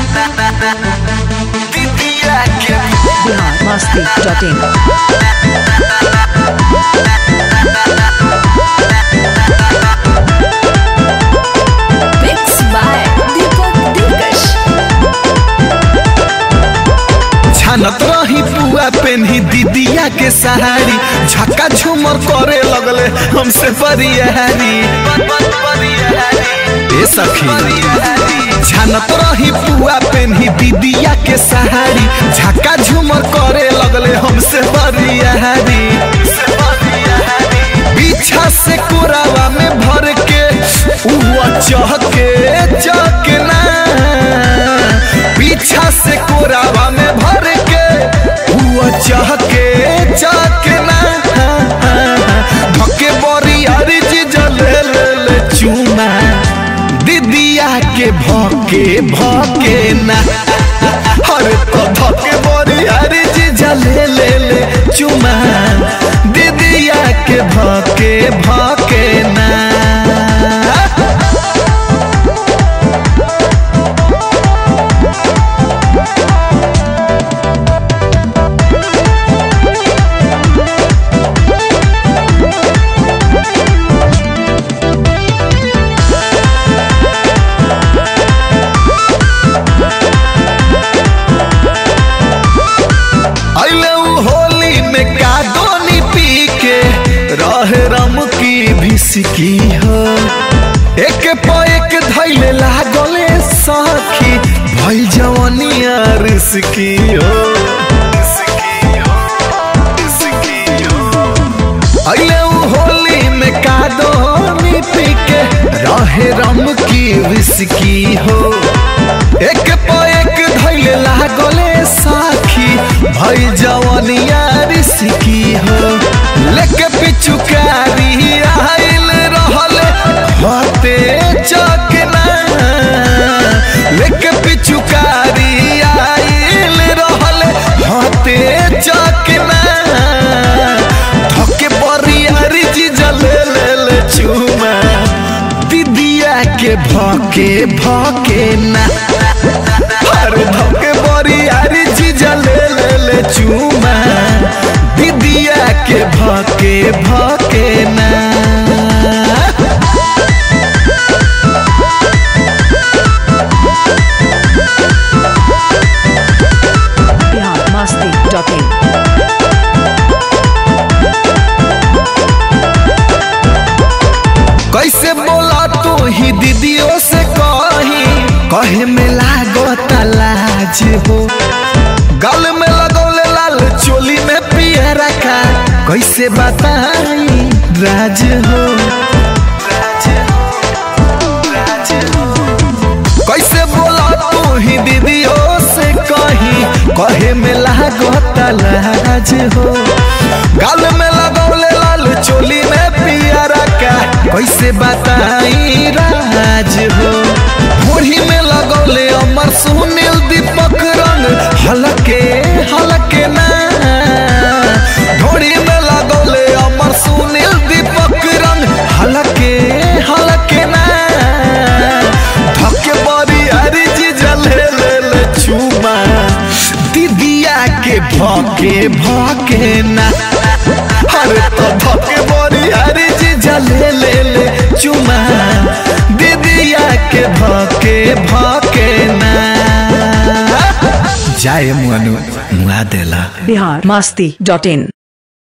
बिहार मस्ती dot in Mixed by Deepak Dilkash. छानत रही पुआ पेन्ही दीदिया के सहारी झक्का झूमर करे लगले हमसे बरियारी ए सखी छानत रही पुआ पेन्ही दीदिया के सहारी झक्का झूमर करे लगले हमसे बरियारी पीछा से कोरावा में भर के उहुआ चहके चकना पीछा से कोरावा में भर के उहुआ चहके चकना धके बरी हरी चीज ले ले ले चूमा दीदिया के भके भके ना हर तो धके बरी हरी चीज ले ले ले चूमा दीदिया के भके भके ना अइले उ होली में कादोनी पी के रह रम की भिसकी हो एक प एक धैले लागले सखी भई जवनिया रिसकी हो अइले उ होली में कादोनी पी के रहे रम की विस्की हो एक प एक धैले लागले साखी भई जवनिया रिसकी हो लेके पिचुकारी आइल रहल हते चकना लेके पिचुकारी आइल रहल हते चकना धके बरियारी चीज ले ले ले चुमा दीदिया के भके भके ना हर धके बरियारी चीज ले ले ले चुमा दीदिया के भके भके ना बिहार मस्ती डॉट इन कैसे बोला तू ही दीदियों से कही कहे में लागत लाज हो गल में लगौले लाल चोली में पियरा का कैसे बताई राज हो कैसे बोला तू ही दीदियों से कही कहे में लागत लाज हो गल में लगौले लाल चोली में पियरा का कैसे बताई राज हो होड़ी में लगौले अमर सुनील दीपक रंग हलके हलके ना ढोड़ी में लगौले अमर सुनील दीपक रंग हलके हलके ना धके बड़ी हरी चीज ले ले ले चुमा दीदिया के भके भके ना हर तो धके बड़ी हरी चीज ले ले ले चुमा दीदिया के भके भके ना जाए मुअनु मुआ देला बिहार मस्ती डॉट इन